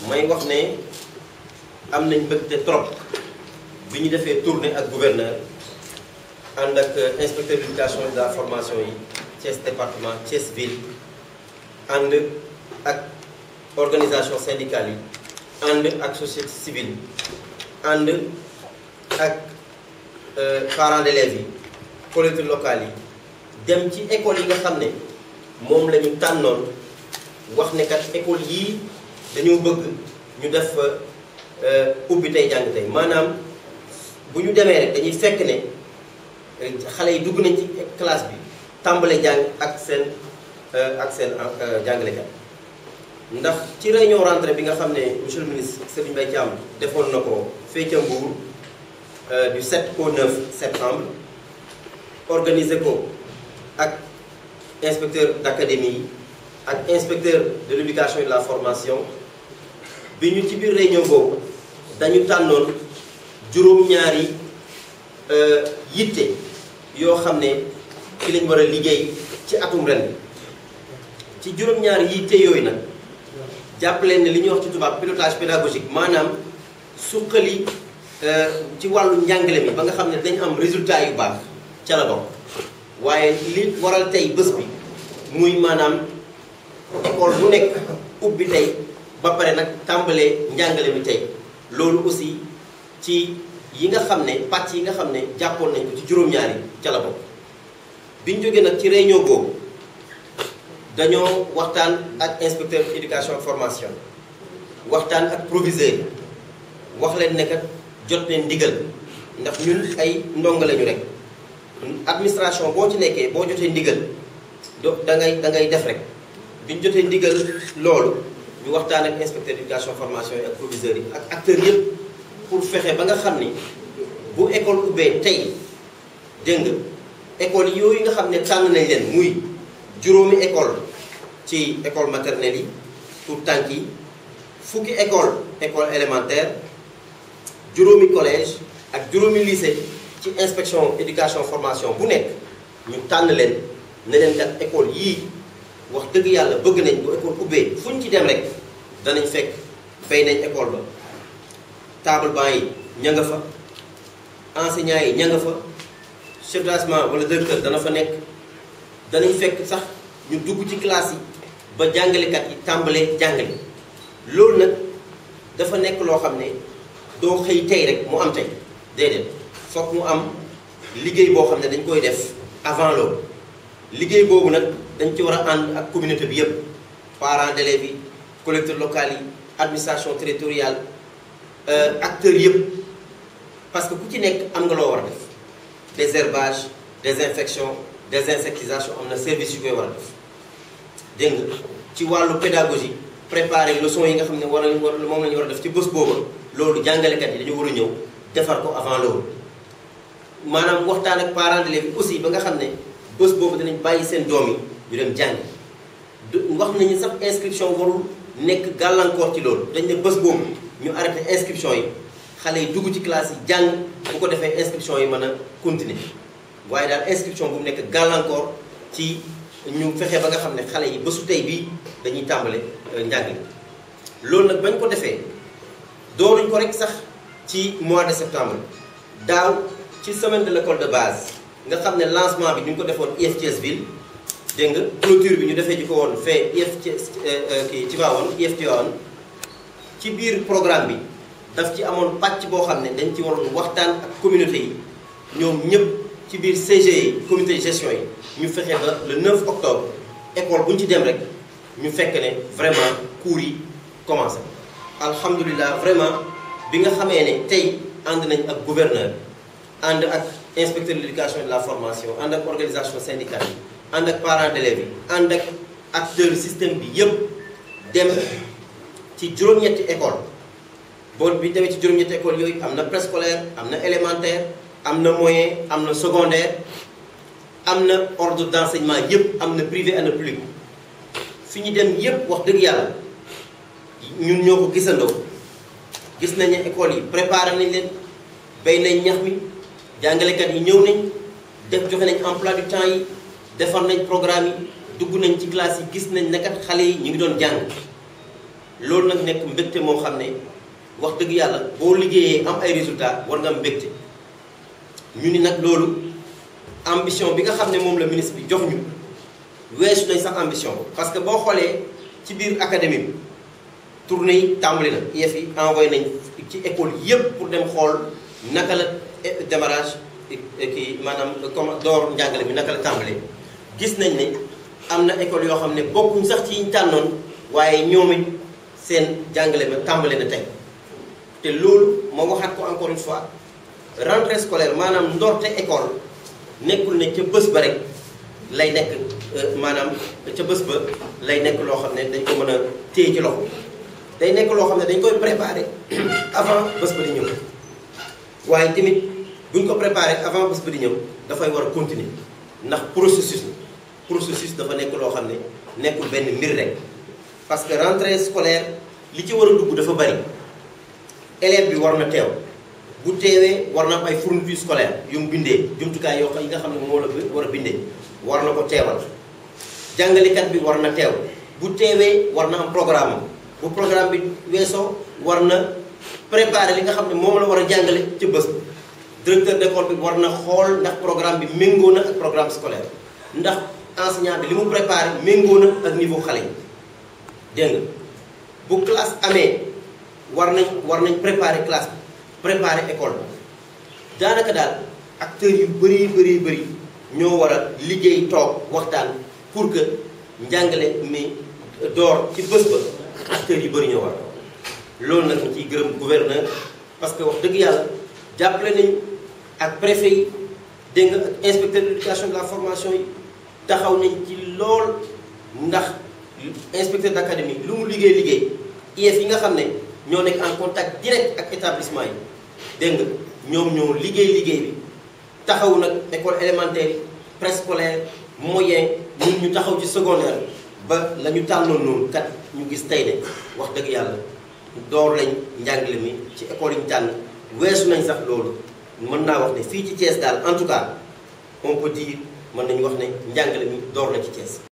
may wax ne am nañ mbëgte trop bi ñu defee tournée ak gouverneur ànd ak inspecteur de l'éducation et de la formation yi Thiès département Thiès ville ànd ak organisation syndicale yi ànd ak société civile ànd ak parents d'élèves yi collectivités locales yi dem ci école yi nga xam ne moom la ñu tànnoon wax ne kat école yii dañoo bëgg ñu def ubbi tey jàng tey maanaam bu ñu demee rek dañuy fekk ne xale yi dugg nañ ci classe bi tàmbale jàng ak seen ak seen jàngalekat ndax ci réunion rentrée bi nga xam ne monsieur le ministre Serigne Mbaye Thiam defoon na ko fee ca Mbour du 7 au 9 septembre organisé ko ak inspecteur d'académie yi ak inspecteur de l'éducation et de la formation bi ñu ci biir réunion boobu dañu tànnoon juróom-ñaari yitte yoo xam ne ci lañ war a liggéey ci atum ren ci juróom-ñaari yitte yooyu nag jàpp leen ne li ñuy wax ci tubaab pilotage pédagogique maanaam suqali ci wàllu njàngale mi ba nga xam ne dañ am résultat yu baax ca la bokk waaye li waral tey bés bi muy maanaam école bu nekk ubbi tey ba pare nag tàmbalee njàngale mi tey loolu aussi ci yi nga xam ne pàcc yi nga xam ne jàppoon nañ ko ci juróom-ñaari ca la bokk biñ jógee nag ci réunion boobu dañoo waxtaan ak inspecteur éducation ak formation waxtaan ak proviseur yi wax leen ne kat jot leen ndigal ndax ñun ay ndongo lañu rek administration boo ci nekkee boo jotee ndigal do da ngay da ngay def rek biñ jotee ndigal loolu ñu waxtaan ak inspecteur éducation formation yi ak proviseurs yi ak acteurs yëpp pour fexe ba nga xam ni bu école ubbee tey dégg nga école yooyu nga xam ne tànn nañ leen muy juróomi école ci école maternelle yi pour tànk yi fukki école école élémentaire juróomi collège ak juróomi lycée ci inspection éducation formation bu nekk ñu tànn leen ne leen kat école yii wax dëgg yàlla bëgg nañ bu école ubbee fu ñu ci dem rek danañ fekk fay nañ école ba table banc yi ña nga fa enseignants yi ña nga fa chef d'établissement wala directeur dana fa nekk danañ fekk sax ñu dugg ci classe yi ba jàngalekat yi tàmbalee jàngale loolu nag dafa nekk loo xam ne doo xëy tey rek mu am tey déedéet fokk mu am liggéey boo xam ne dañ koy def avant loolu liggéey boobu nag dañ ci war a ànd ak communauté bi yëpp parents d'élèves yi collecteurs locaux yi administration territoriale acteurs yëpp parce que ku ci nekk am nga loo war a def désherbage désinfection désinsectisation am na service yu koy war a def dégg nga ci wàllu pédagogie préparer leçon yi nga xam ne war nañu war moom la ñu war a def ci bés boobu loolu jàngalekat yi dañu war a ñëw defar ko avant loolu maanaam waxtaan ak parents d'élèves aussi ba nga xam ne bés boobu danañ bàyyi seen doom yi ñu dem jàngi wax nañu sax inscription warul nekk gàllankoor ci loolu dañ ne bés boobu ñu arrêté inscription yi xale yi dugg ci classe yi jàng bu ko defee inscription yi mën a continuer waaye daal inscription bu mu nekk gàllankoor ci ñu fexe ba nga xam ne xale yi bésu tey bii dañuy tàmbale njàng loolu nag bañ ko defee dooruñ ko rek sax ci mois de septembre daaw ci semaine de l'école de base nga xam ne lancement bi ñu ko defoon IEF Thiès ville dégg nga clôture bi ñu defee ji ko woon fee IEF Thiès kii Tivaouane IEF Tivaouane ci biir programme bi daf ci amoon pàcc boo xam ne dañ ci waroon waxtaan ak communauté yi ñoom ñëpp ci biir CG yi comité de gestion yi ñu fexe ba le 9 octobre école bu ñu ci dem rek ñu fekk ne vraiment cours yi commencé alhamdulilah vraiment bi nga xamee ne tey ànd nañ ak gouverneur ànd ak inspecteur de l'éducation et de la formation ànd ak organisation syndicale yi ànd ak parents d'élèves yi ànd ak acteur système bi yëpp dem ci juróom-ñetti école boo bi demee ci juróom-ñetti école yooyu am na préscolaire am na élémentaire am na moyen am na secondaire am na ordre d'enseignement yëpp am na privé am na public fi ñu dem yëpp wax dëgg yàlla ñun ñoo ko gisandoo gis nañ ne école yi préparé nañ leen béy nañ ñax mi jàngalekat yi ñëw nañ def joxe nañ emploi du temps yi defar nañ programme yi dugg nañ ci classe yi gis nañ ne kat xale yi ñu ngi doon jàng loolu nag nekk mbégte moo xam ne wax dëgg yàlla boo liggéeyee am ay résultats war nga am mbégte ñu ni nag loolu ambition bi nga xam ne moom la ministre bi jox ñu weesu nañ sax ambition parce que boo xoolee ci biir académie bi tournée yi tàmbali na IEF yi envoyé nañ ci école yépp pour dem xool naka la démarrage kii maanaam comme door njàngale bi naka la tàmbalee gis nañ ne am na école yoo xam ne bokkuñ sax ci yiñ tànnoon waaye ñoom it seen jàngale ba tàmbale na tey te loolu ma waxaat ko encore une fois rentrée scolaire maanaam ndorte école nekkul ne ca bés ba rek lay nekk maanaam ca bés ba lay nekk loo xam ne dañ ko mën a téye ci loxo day nekk loo xam ne dañ koy préparer avant bés ba di ñëw waaye tamit buñ ko préparer avant bés ba di ñëw dafay war a continuer ndax processus la processus dafa nekk loo xam ne nekkul benn mbir rek parce que rentrée scolaire li ci war a dugg dafa bari élève bi war na teew bu teewee war na am ay fourniture scolaire yu mu bindee jumtukaay yoo xam yi nga xam ne moo la war a bindee war na ko teewal jàngalekat bi war na teew bu teewee war na am programme bu programme bi weesoo war na préparer li nga xam ne moom la war a jàngale ci bés directeur d'école bi war na xool ndax programme bi méngoo na ak programme scolaire ndax enseignant bi li mu préparé méngoo na ak niveau xale yi dégg nga bu classe amee war nañ war nañ préparer classe bi préparer école bi daanaka daal acteurs yu bëri bëri bëri ñoo war a liggéey toog waxtaan pour que njàngale mi door ci bés ba acteurs yu bëri ñoo war loolu nag ñu ciy gërëm gouverneur parce que wax dëgg yàlla jàppale nañ ak préfet yi dégg nga ak inspecteur de l'éducation de la formation yi taxaw nañ ci lool ndax inspecteur d'académie lu mu liggéey liggéey IEF yi nga xam ne ñoo nekk en contact direct ak établissement yi dégg nga ñoom ñoo liggéey liggéey bi taxaw nag école élémentaire yi préscolaire moyen ñun ñu taxaw ci secondaire ba la ñu tànnoon noonu kat ñu gis tey ne wax dëgg yàlla door lañ njàngale mi ci école yi ñu tànn weesu nañ sax loolu mën naa wax ne fii ci Thiès daal en tout cas on peut dire mën nañu wax ne njàngale mi door na ci Thiès.